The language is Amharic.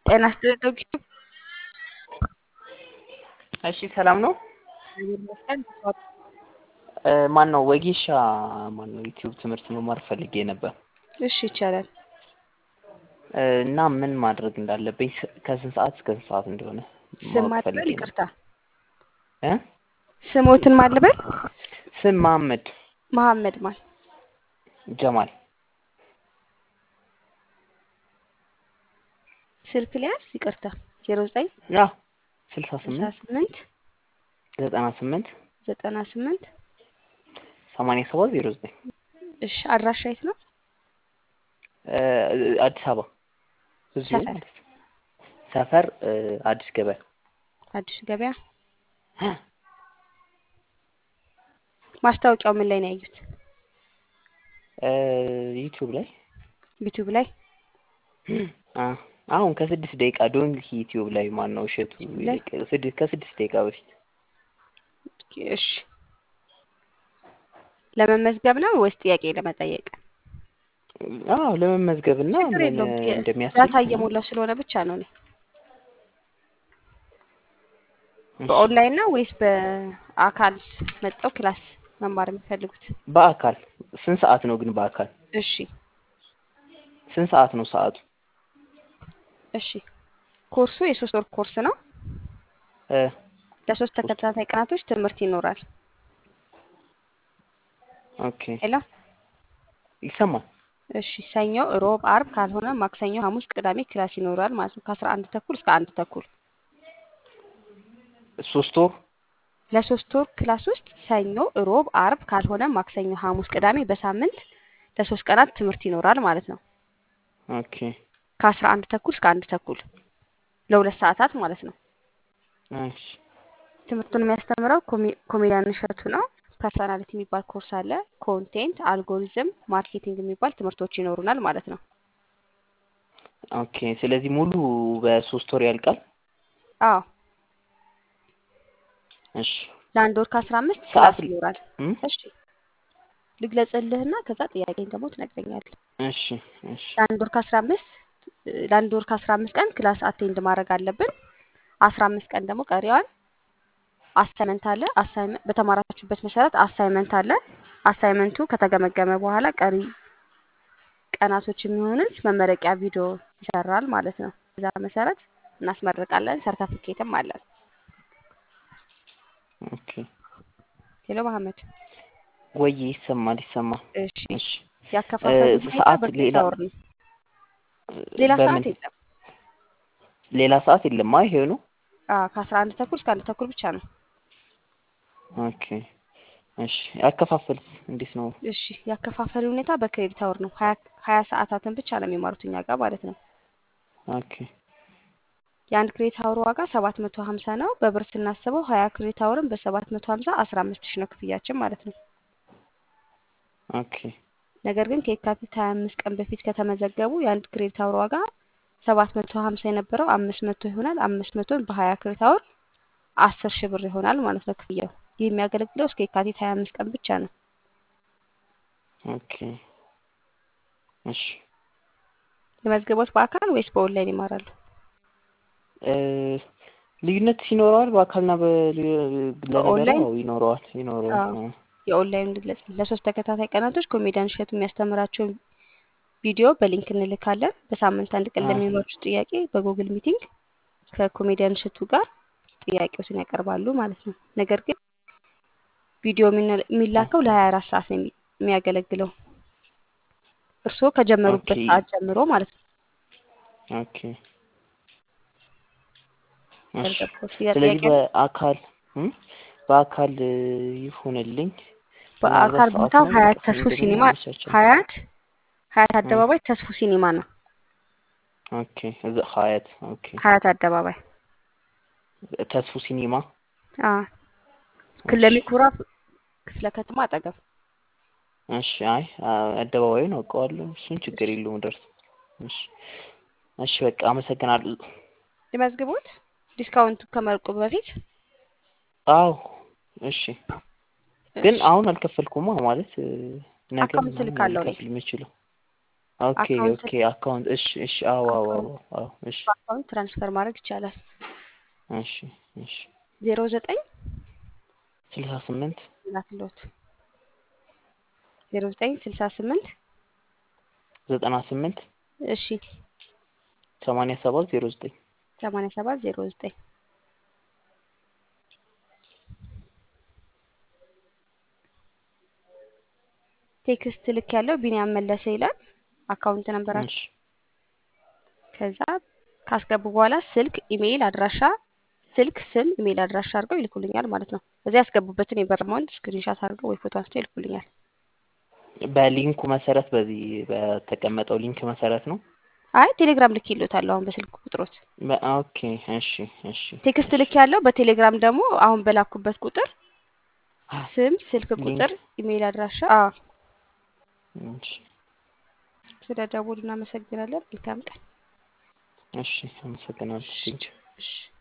ጤና ይስጥልኝ። እሺ ሰላም ነው። ማን ነው ወጌሻ ማን ነው ዩቲዩብ ትምህርት መማር ፈልጌ ነበር እሺ ይቻላል። እና ምን ማድረግ እንዳለብኝ ከስንት ሰዓት እስከ ስንት ሰዓት እንደሆነ ስም ማወቅ ማልበል ፈልጌ ነው። ይቅርታ፣ እ ስሞትን ማልበል ስም መሐመድ መሐመድ ማል ጀማል ስልክ ሊያዝ ይቅርታ፣ ዜሮ ዘጠኝ ያ ስልሳ ስልሳ ስምንት ስምንት ዘጠና ስምንት ዘጠና ስምንት ሰማንያ ሰባት ዜሮ ዘጠኝ እሺ አድራሻ የት ነው? አዲስ አበባ እዚሁ ሰፈር? ማለት ነው። ሰፈር እ አዲስ ገበያ አዲስ ገበያ። ማስታወቂያው ምን ላይ ነው ያዩት? እ ዩቲዩብ ላይ ዩቲዩብ ላይ አ አሁን ከስድስት ደቂቃ ዶንኪ ዩቲዩብ ላይ ማን ነው እሸቱ ላይ? ስድስት ከስድስት ደቂቃ በፊት እሺ ለመመዝገብ ነው ወይስ ጥያቄ ለመጠየቅ? አዎ ለመመዝገብ እና ችግር ምን የለውም። ጥ- እንደሚያስፈልግ ዳታ እየሞላ ስለሆነ ብቻ ነው እኔ በኦንላይን ነው ወይስ በአካል መጥተው ክላስ መማር የሚፈልጉት? በአካል ስንት ሰዓት ነው ግን በአካል እሺ ስንት ሰዓት ነው ሰዓቱ እሺ ኮርሱ የሶስት ወር ኮርስ ነው። እ ለሶስት ተከታታይ ቀናቶች ትምህርት ይኖራል። ኦኬ ሄሎ ይሰማል እሺ ሰኞ፣ ሮብ፣ አርብ ካልሆነ ማክሰኞ፣ ሐሙስ፣ ቅዳሜ ክላስ ይኖራል ማለት ነው ከአስራ አንድ ተኩል እስከ አንድ ተኩል ሶስት ወር ለሶስት ወር ክላስ ውስጥ ሰኞ፣ ሮብ፣ አርብ ካልሆነ ማክሰኞ፣ ሐሙስ፣ ቅዳሜ በሳምንት ለሶስት ቀናት ትምህርት ይኖራል ማለት ነው ኦኬ ከአስራ አንድ ተኩል እስከ አንድ ተኩል ለሁለት ሰዓታት ማለት ነው። እሺ ትምህርቱን የሚያስተምረው ኮሜ- ኮሜዲያን እሸቱ ነው። ፐርሰናሊቲ የሚባል ኮርስ አለ። ኮንቴንት፣ አልጎሪዝም፣ ማርኬቲንግ የሚባል ትምህርቶች ይኖሩናል ማለት ነው። ኦኬ ስለዚህ ሙሉ በሶስት ወር ያልቃል አዎ እሺ ለአንድ ወር ከአስራ አምስት ሰዓት ክላስ ይኖራል። እም? እሺ ልግለጽልህና ከዛ ጥያቄን ደግሞ ትነግረኛለህ። እሺ እሺ ለአንድ ወር ከአስራ አምስት ለአንድ ወር ከአስራ አምስት ቀን ክላስ አቴንድ ማድረግ አለብን። አስራ አምስት ቀን ደግሞ ቀሪዋን አሳይመንት አለ። አሳይመንት በተማራችሁበት መሰረት አሳይመንት አለ። አሳይመንቱ ከተገመገመ በኋላ ቀሪ ቀናቶች የሚሆኑት መመረቂያ ቪዲዮ ይሰራል ማለት ነው። በዛ መሰረት እናስመርቃለን። ሰርተፊኬትም አለን። ኦኬ ሄሎ መሐመድ። ወይ ይሰማል ይሰማል እሺ እሺ ያከፋፈሉ እ ሁኔታ ሰዓት በክሬታ ሌላ ወር ነው። ሌላ በምን ሰዓት የለም። ሌላ ሰዓት የለም አይ ይሄው ነው አዎ ከአስራ አንድ ተኩል እስከ አንድ ተኩል ብቻ ነው። ኦኬ እሺ ያከፋፈል እንዴት ነው እሺ ያከፋፈሉ ሁኔታ በክሬዲት አወር ነው። ሀያ ሀያ ሰዓታትን ብቻ ነው የሚማሩት እኛ ጋር ማለት ነው። ኦኬ የአንድ ክሬዲት አወር ዋጋ ሰባት መቶ ሀምሳ ነው። በብር ስናስበው ሀያ ክሬዲት አወርን በሰባት መቶ ሀምሳ አስራ አምስት ሺህ ነው ክፍያችን ማለት ነው። ኦኬ ነገር ግን ከየካቲት ሀያ አምስት ቀን በፊት ከተመዘገቡ የአንድ ክሬዲት አወር ዋጋ ሰባት መቶ ሀምሳ የነበረው አምስት መቶ ይሆናል። አምስት መቶን በሀያ ክሬዲት አወር አስር ሺህ ብር ይሆናል ማለት ነው ክፍያው። ይህ የሚያገለግለው እስከ የካቲት ሀያ አምስት ቀን ብቻ ነው። ኦኬ እሺ የመዝገቦት በአካል ወይስ በኦንላይን ይማራሉ? እ ልዩነት ይኖረዋል በአካልና በል- ለነገሩ በኦንላይን አዎ ይኖረዋል ይኖረዋል አዎ አዎ የኦንላይን እንግለጽ ለሶስት ተከታታይ ቀናቶች ኮሜዲያን እሸቱ የሚያስተምራቸውን ቪዲዮ በሊንክ እንልካለን። በሳምንት አንድ ቀን አዎ ለሚኖሩት ጥያቄ በጉግል ሚቲንግ ከኮሜዲያን እሸቱ ጋር ጥያቄዎችን ያቀርባሉ ማለት ነው። ነገር ግን ቪዲዮ የሚነ- የሚላከው ለሀያ አራት ሰዓት ነው የሚ- የሚያገለግለው እርስዎ ኦኬ ከጀመሩበት ሰዓት ጀምሮ ማለት ነው። ኦኬ እሺ ያልገባው ስለዚህ ጥያቄ በአካል እም? በአካል እ, ይሁንልኝ ምናልባት በአካል ቦታው ሰዓቱንም ሀያት ቅርብ ተስፉ እንደገና ሲኒማ አመቻቻለሁ ሀያት ሀያት እ፣ አደባባይ ተስፉ ሲኒማ ነው። ኦኬ እዛ ሀያት ኦኬ ሀያት አደባባይ ተስፉ ሲኒማ አዎ እሺ ክለሚ ኩራ ክፍለ ከተማ አጠገብ እሺ አይ አ- አደባባዩን አውቀዋለሁ እሱን ችግር እሺ የለውም ደርስ እሺ እሺ በቃ አመሰግናለሁ የመዝግቦት ዲስካውንቱ ከመልቁ በፊት አዎ እሺ ግን እሺ አሁን አልከፈልኩማ ማለት እ፣ ነገ አካውንት ምናምን ነው ልካለሁ እኔ ልከፍል የምችለው ኦኬ አካውንት ኦኬ አካውንት እሺ እሺ አዎ አዎ አዎ አካውንት አዎ እሺ በአካውንት ትራንስፈር ማድረግ ይቻላል። እሺ እሺ ዜሮ ዘጠኝ ስልሳ ስምንት ላክሎት ዜሮ ዘጠኝ ስልሳ ስምንት ዘጠና ስምንት እሺ ሰማንያ ሰባት ዜሮ ዘጠኝ ሰማንያ ሰባት ዜሮ ዘጠኝ ቴክስት ልክ ያለው ቢኒያም መለሰ ይላል አካውንት ነንበራቸው። እሺ ከዛ ካስገቡ በኋላ ስልክ፣ ኢሜይል አድራሻ፣ ስልክ፣ ስም፣ ኢሜይል አድራሻ አድርገው ይልኩልኛል ማለት ነው። እዚያ ያስገቡበትን የብር አማውንት ስክሪንሻት አድርገው ወይ ፎቶ አንስተው ይልኩልኛል። በሊንኩ መሰረት በዚህ በተቀመጠው ሊንክ መሰረት ነው። አይ ቴሌግራም ልክ ይሉታለሁ አሁን በስልክ ቁጥሮት በ- ኦኬ እሺ እሺ ቴክስት እሺ ልክ ያለው በቴሌግራም ደግሞ አሁን በላኩበት ቁጥር ስም፣ ስልክ ሊንክ ቁጥር፣ ኢሜይል አድራሻ። አዎ እሺ ስለ ደውሉ እናመሰግናለን። መልካም ቀን። እሺ አመሰግናለሁ። ቴንኪው እሺ